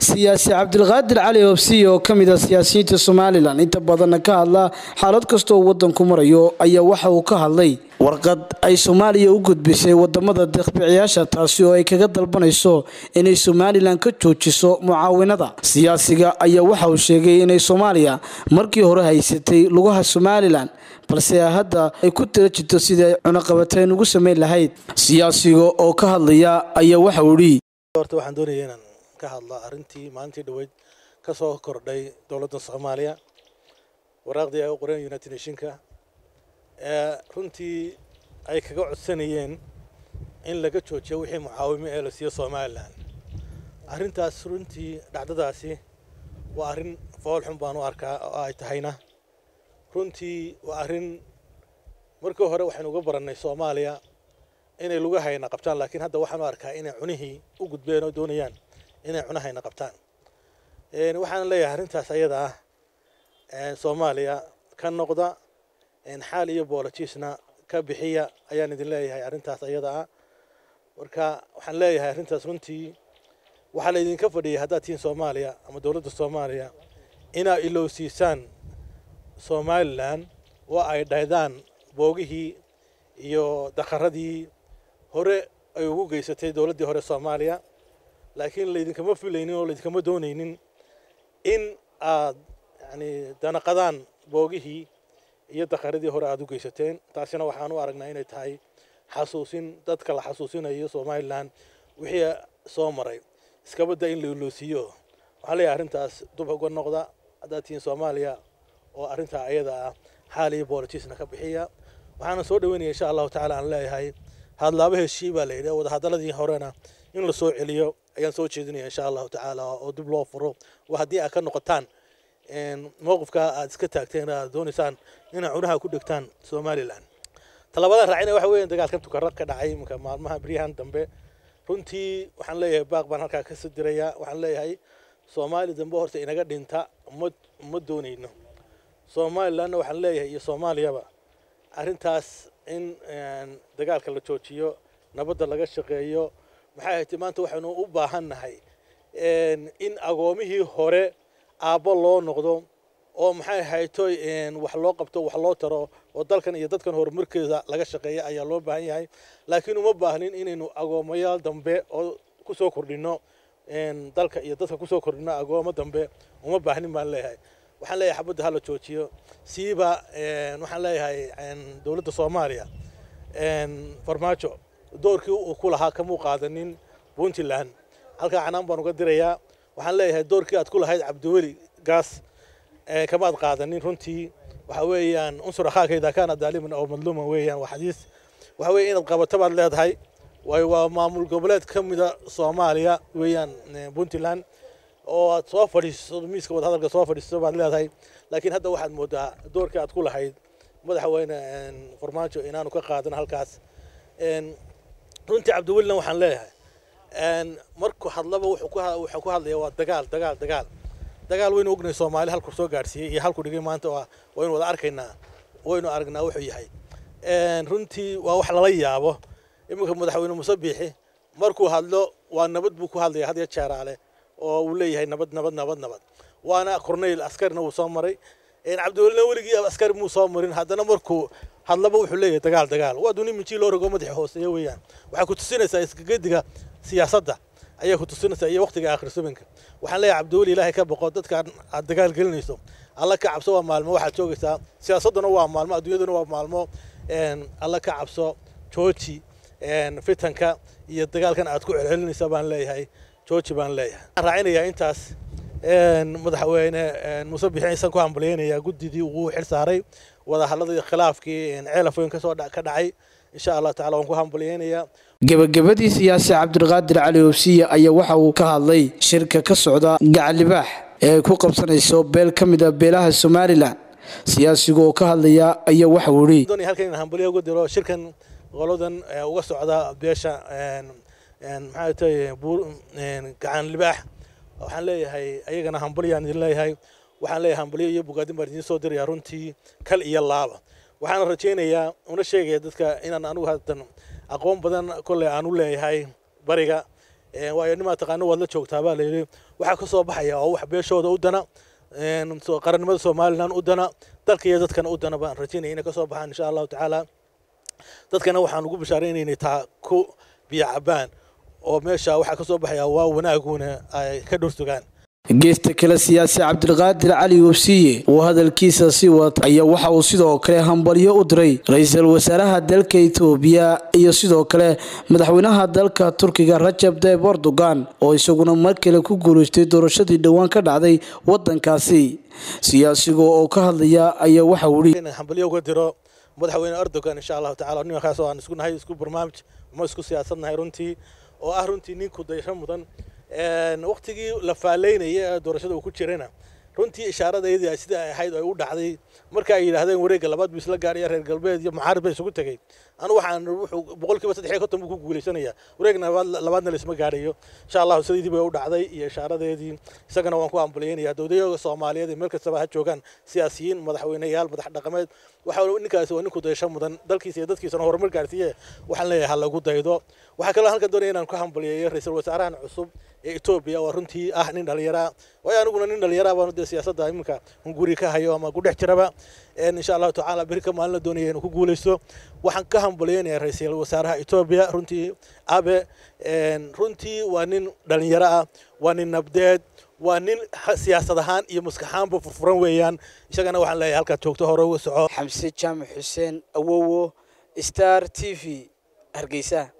siyaasi cabdilqaadir cali hobsiy oo ka mid ah siyaasiyiinta somalilan inta badanna ka hadla xaalad kasta oo wadanku marayo ayaa waxa uu ka hadlay warqad ay soomaaliya u gudbisay wadamada deeqbixiyaasha taasi oo ay kaga dalbanayso inay somalilan ka joojiso mucaawinada siyaasiga ayaa waxa uu sheegay inay soomaaliya markii hore haysatay lugaha somalilan balse hadda ay ku tala jirto sidii ay cunaqabateen ugu samayn lahayd siyaasiga oo ka hadlaya ayaa waxa uu idhi horta waxaan doonaya inaan ka hadla arrintii maalintii dhoweyd ka soo kordhay dowladda soomaaliya waraaqdii ay u qoreen united nationka ee runtii ay kaga codsanayeen in laga joojiyo wixii mucaawimo ee la siiyo somalilan arrintaas runtii dhacdadaasi waa arrin fool xun baan u arkaa oo ay tahayna runtii waa arrin markii hore waxaynu uga barannay soomaaliya inay lugahayna qabtaan laakiin hadda waxaan u arkaa inay cunihii u gudbeen oo doonayaan inay cunahayna qabtaan waxaan leeyahay arrintaas ayada ah soomaaliya ka noqda xaal iyo boolojiisna ka bixiya ayaan idin leeyahay arrintaas ayada ah marka waxaan leeyahay arrintaas runtii waxaa laydinka fadhiyay haddaad tihiin soomaaliya ama dowladda soomaaliya inaa ilowsiisaan somalilan oo ay dhaydaan boogihii iyo daqaradii hore ay ugu geysatay dowladdii hore soomaaliya laakiin laydinkama filaynin oo laydinkama doonaynin in aad yani danaqadaan boogihii iyo daqaradii hore aada u geysateen taasina waxaan u aragnaa inay tahay xasuusin dadka la xasuusinayo somalilan wixii soo maray iskabadda in la iloosiiyo waxaan leeyahay arrintaas dub uga noqda haddaad tihiin soomaaliya oo arrintaa ayada ah xaal iyo boolojiisna ka bixiya waxaana soo dhaweynaya insha allahu tacala aan leeyahay hadlaaba heshii baa la yidhi wadahadaladii horena in la soo celiyo ayaan soo jeedinaya insha allahu tacaala oo dib loo furo waa haddii aad ka noqotaan mowqifka aad iska taagteen aad doonaysaan inaad cunaha ku dhegtaan somalilan talabadan raacina waxa weeyaan dagaalkan tukarad ka dhacay iminka maalmaha beryahan dambe runtii waxaan leeyahay baaq baan halkaa ka soo dirayaa waxaan leeyahay soomaali dambe horta inaga dhinta ma ma doonayno somalilanna waxaan leeyahay iyo soomaaliyaba arrintaas in dagaalka la joojiyo nabadda laga shaqeeyo maxay ahayd maanta waxaynu u baahannahay in agoomihii hore aabbo loo noqdo oo maxay ahaytoy wax loo qabto wax loo taro oo dalkan iyo dadkan horumarkeeda laga shaqeeya ayaa loo baahan yahay laakiin uma baahnin inaynu agoomayaal dambe oo kusoo kordhino dalka iyo dadka kusoo kordhino agoomo dambe uma baahnin baan leeyahay waxaan leeyahay xabadda hala joojiyo siiba waxaan leeyahay dowladda soomaaliya farmaajo doorkii uu ku lahaa kamuu qaadanin puntland halkaa canaan baan uga dirayaa waxaan leeyahay doorkii aad ku lahayd cabdiweli gaas kamaad qaadanin runtii waxa weeyaan unsur akhaaka idaa kaana daaliman oo madluuman weeyaan waa xadiis waxa weeye inaad qabato baad leedahay waayo waa maamul goboleed ka mida soomaaliya weeyaan puntland oo aad soo fadhiiso miiska wadahadalka soo fadhiiso baad leedahay laakiin hadda waxaad moodaa doorkii aad ku lahayd madaxweyne farmaajo inaanu ka qaadan halkaas runtii cabdiwelina waxaan leeyahay markuu hadlaba wuxuu ku hadlaya waa dagaal dagaal dagaal dagaal waynu ognahay soomaali halku soo gaadhsiiyey iyo halku dhigay maanta waynu wada arkaynaa waynu aragnaa wuxuu yahay runtii waa wax lala yaabo iminka madaxweyne muuse biixi markuu hadlo waa nabad buu ku hadlaya had ya jeeraale oo uu leeyahay nabad nabad nabad nabad waana corneyl askarina wuu soo maray cabdiwelina weligii askari muu soo marin haddana markuu hadlaba wuxuu leeyahay dagaal dagaal waa duni minjii loo rogo madaxa hooseeya weeyaan waxay ku tusinaysaa iskagediga siyaasadda ayay ku tusinaysaa iyo waqtiga akhrisominka waxaan leeyahay cabdiweli ilaahay ka boqo dadkaan aad dagaal gelinayso alla ka cabso waa maalmo waxaad joogaysaa siyaasadduna waa maalmo adduunyaduna waa maalmo alla ka cabso jooji fitanka iyo dagaalkan aad ku celcelinaysa baan leeyahay jooji baan leeyahay waxaan raacinayaa intaas madaxweyne muuse bixi aysan ku hambalyeynayaa guddidii uu xil saaray wadahadladii khilaafkii ceelafoyn kasoo ka dhacay insha allah tacala waan ku hambalyeynayaa gebagabadii siyaasi cabdilqaadir cali hobsiye ayaa waxa uu ka hadlay shirka ka socda gacalibaax ee ay ku qabsanayso beel ka mid a beelaha somalilan siyaasiga oo ka hadlaya ayaa waxa uu idhi halkan in hambalyo uga diro shirkan qoladan uga socda beesha maxaa tahay gacan libaax waxaan leeyahay ayagana hambalyaan idin leeyahay waxaan leeyahay hambalyo iyo bogaadin baan idiin soo dirayaa runtii kal iyo laaba waxaana rajaynayaa una sheegaya dadka inaan anigu haddan aqoon badan kolley aan u leeyahay bariga waayo nimaa taqaano waad la joogtaa baa layidhi waxaa ka soo baxaya oo wax beeshooda u dana qarannimada somalilan u dana dalka iyo dadkana u dana baan rajaynaya inay ka soo baxaan insha allahu tacaala dadkana waxaan ugu bashaaraynaynay taa ku biyo cabaan oo meesha waxaa ka soo baxaya waa wanaaguna ay ka dhursugaan geesta kale siyaasi cabdilqaadir cali websiye oo hadalkiisa sii wata ayaa waxa uu sidoo kale hambalyo u diray ra-iisul wasaaraha dalka etoobiya iyo sidoo kale madaxweynaha dalka turkiga rajab tayyib erdogan oo isaguna mar kale ku guulaystay doorashadii dhowaan ka dhacday wadankaasi siyaasiga oo ka hadlaya ayaa waxa uu yidhi hambalyo uga diro madaxweyne erdogan insha allahu tacala nimankaas oo aan isku nahay isku barnaamij ma isku siyaasadnahay runtii oo ah runtii ninku daysho mudan waqtigii la faaleynaya ee doorashada uu ku jirana runtii ishaaradeydii sida ay ahayd ay u dhacday marka ay yidhaahdeen wareegga labaad buu isla gaaraya reer galbeed iyo mucaarib bay isugu tegey anu waxaan wuxuu boqolkiiba saddex iyo konton buu ku guulaysanaya wareegna labaadna laisma gaarayo insha allahu sidaydii bay u dhacday iyo ishaaradeedii isagana waan ku ambalyeynaya dowlayaga soomaaliyeed meel kastaba ha joogaan siyaasiyiin madaxweyneyaal madax dhaqameed waxa ninkaasi waa ninku daysho mudan dalkiisa iyo dadkiisana horumar gaarsiiye waxaan leeyahay ha lagu daydo waxaa kaloo halkan doonaya inaan ku hambalyeeyo ra-iisul wasaarahan cusub ee etoobiya waa runtii ah nin dhallinyaraa waayo aniguna nin dhallinyaraa baan dee siyaasadda iminka hunguri ka hayo ama ku dhex jiraba insha allahu tacaala beri ka maalin la doonaya inuu ku guulaysto waxaan ka hambalyeynaya ra-iisul wasaaraha etoobiya runtii abe runtii waa nin dhallinyaro ah waa nin nabdeed waa nin siyaasad ahaan iyo maskaxaanba furfuran weeyaan isagana waxaan leeyahay halkaad joogto hore uga soco xamse jaamac xuseen awowo star t v hargeysa